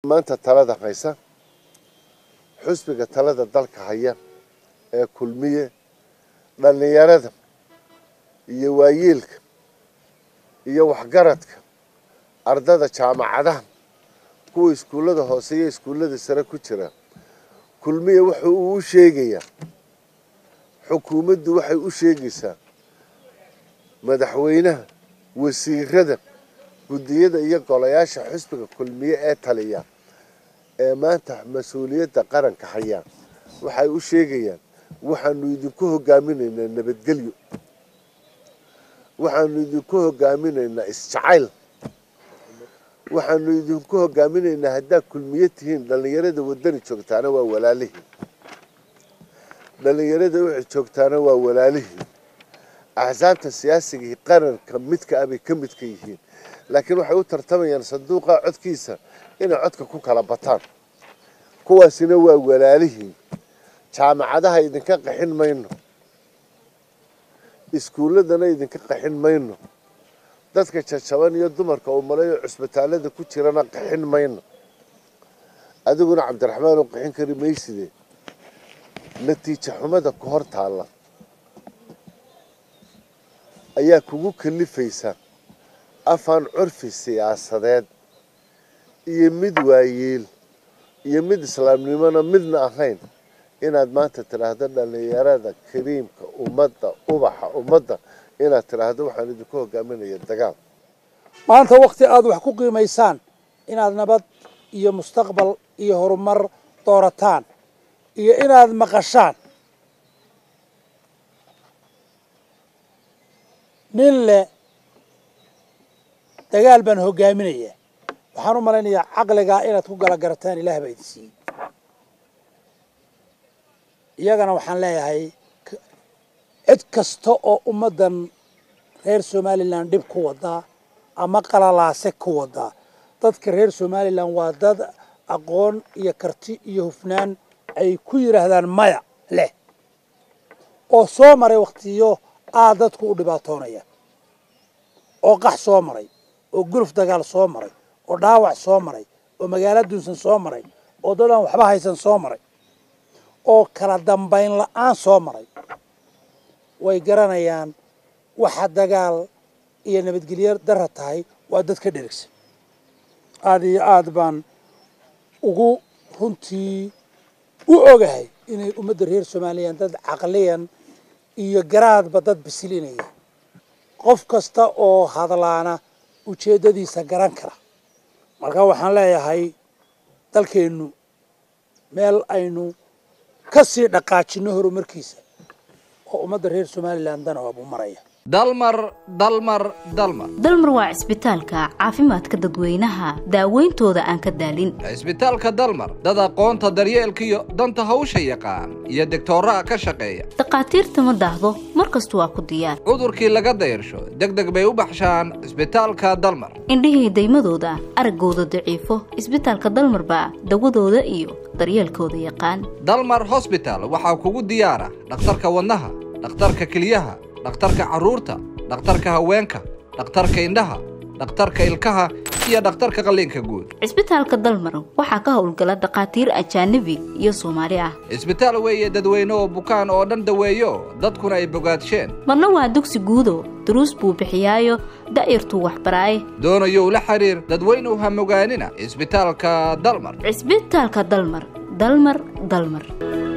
maanta talada haysa xusbiga talada dalka haya ee kulmiye dhallinyarada iyo waayeelka iyo waxgaradka ardada jaamacadaha kuwa iskuullada hoose iyo iskuullada sare ku jira kulmiye wuxuu uu u sheegayaa xukuumaddu waxay u sheegaysaa madaxweynaha wasiirada guddiyada iyo golayaasha xusbiga kulmiye ee taliya ee maanta mas-uuliyadda qaranka hayaan waxay u sheegayaan waxaanu idinku hogaaminaynaa nabadgelyo waxaanu idinku hogaaminaynaa isjacayl waxaanu idinku hogaaminaynaa haddaad kulmiye tihiin dhallinyarada wadani joogtaana waa walaalihii dhallinyarada wixii joogtaana waa walaalihii axsaabta siyaasigii qaranka midka ah bay ka midka yihiin laakiin waxay u tartamayaan sanduuqa codkiisa inay codka ku kala bataan kuwaasina waa walaalihii jaamacadaha idinka qaxin mayno iskuulladana idinka qaxin mayno dadka jajaban iyo dumarka uu malayo cusbitaalada ku jirana qaxin mayno adiguna cabdiraxmaan oo qaxin kari mayside natiijo xumada ku hor taalla ayaa kugu kalifaysa afaan curfi siyaasadeed iyo mid waayeel iyo mid islaamnimona midna ahayn inaad maanta tidhaahdo dhallinyarada kariimka ummadda ubaxa ummadda inaad tidhaahdo waxaan idinku hogaaminaya dagaal maanta wakti aada wax ku qiimaysaan inaad nabad iyo mustaqbal iyo horumar doorataan iyo inaad maqashaan nin leh dagaal baan hogaaminaya waxaan u malaynayaa caqligaa inaad ku gala garataan ilaah baa idin siiyey iyagana waxaan leeyahay cid kasta oo ummaddan reer somalilan dhib ku wadaa ama qalalaase ku wadaa dadka reer somalilan waa dad aqoon iyo karti iyo hufnaan ay ku yidhaahdaan maya leh oo soo maray waktiyo aad dadku u dhibaatoonaya oo qax soo maray oo guluf dagaal soo maray oo dhaawac soo maray oo magaalo dunsan soo maray oo dad aan waxba haysan soo maray oo kala dambayn la-aan soo maray way garanayaan waxa dagaal iyo nabadgelyo dara tahay waa dad ka dherigsan aada iyo aada baan ugu runtii u ogahay inay ummadda reer somalilan dad caqliyan iyo garaadba dad bisilinaya qof kasta oo hadlaana ujeeddadiisa garan kara marka waxaan leeyahay dalkeennu meel aynu ka sii dhaqaajinno horumarkiisa oo ummadda reer somalilan dana buu maraya dalmar dalmar dalmar dalmar waa cisbitaalka caafimaadka dadweynaha daaweyntooda aan ka daalin cisbitaalka dalmar dad aqoonta daryeelkiyo danta hawsha yaqaan iyo degtooraha ka shaqeeya dhakhaatiirta ma daahdo mar kasta waa ku diyaar cudurkii laga dayrsho deg deg bay u baxshaan cisbitaalka dalmar indhihii daymadooda araggooda daciifo cisbitaalka dalmar baa dawadooda iyo daryeelkooda yaqaan dalmar hosbital waxaa kugu diyaara dhakhtarka wadnaha dhakhtarka keliyaha dhakhtarka carruurta dhakhtarka haweenka dhakhtarka indhaha dhakhtarka ilkaha iyo dhakhtarka qalliinka guud cisbitaalka dalmar waxaa ka howlgala dhakhaatiir ajaanabi iyo soomaali ah cisbitaal weeye dadweyne oo bukaan oo dhan daweeyo dadkuna ay bogaadsheen marna waa dugsi guudo duruus buu bixiyaayo da'yartuu waxbaraaye doonayow la xidhiir dadweynuw hamogaanina cisbitaalka dalmar cisbitaalka dalmar dalmar dalmar